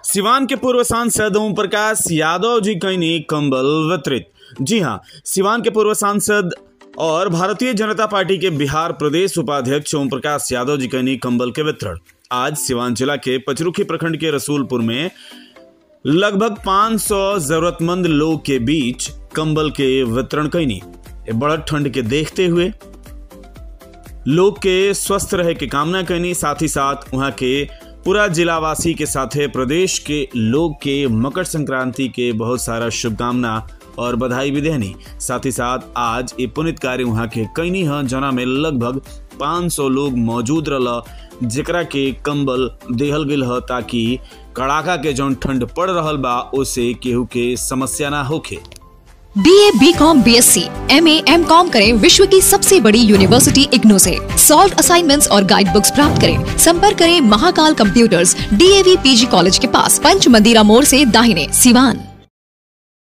सिवान के पूर्व सांसद ओम प्रकाश यादव जी कईनी कंबल वितरित जी हाँ सिवान के पूर्व सांसद और भारतीय जनता पार्टी के बिहार प्रदेश उपाध्यक्ष ओम प्रकाश यादव जी कईनी कंबल के वितरण आज सिवान जिला के पचरुखी प्रखंड के रसूलपुर में लगभग 500 जरूरतमंद लोग के बीच कंबल के वितरण कईनी बढ़त ठंड के देखते हुए लोग के स्वस्थ रहे के कामना करनी साथ ही साथ वहाँ के पूरा जिलावासी के साथे प्रदेश के लोग के मकर संक्रांति के बहुत सारा शुभकामना और बधाई भी देनी साथ ही साथ आज ये पुनित कार्य वहाँ के कईनी ह जना में लगभग 500 लोग मौजूद रह जेकरा के कंबल देहल गेल ह ताकि कड़ाका के जौन ठंड पड़ रहल बा ओसे केहू के समस्या ना होखे B A B com B S C M A M com करें विश्व की सबसे बड़ी यूनिवर्सिटी इग्नू से सॉल्व असाइनमेंट्स और गाइड बुक्स प्राप्त करें संपर्क करें Mahakal computers DAV PG college के पास पंच मंदिरा मोड़ से दाहिने सिवान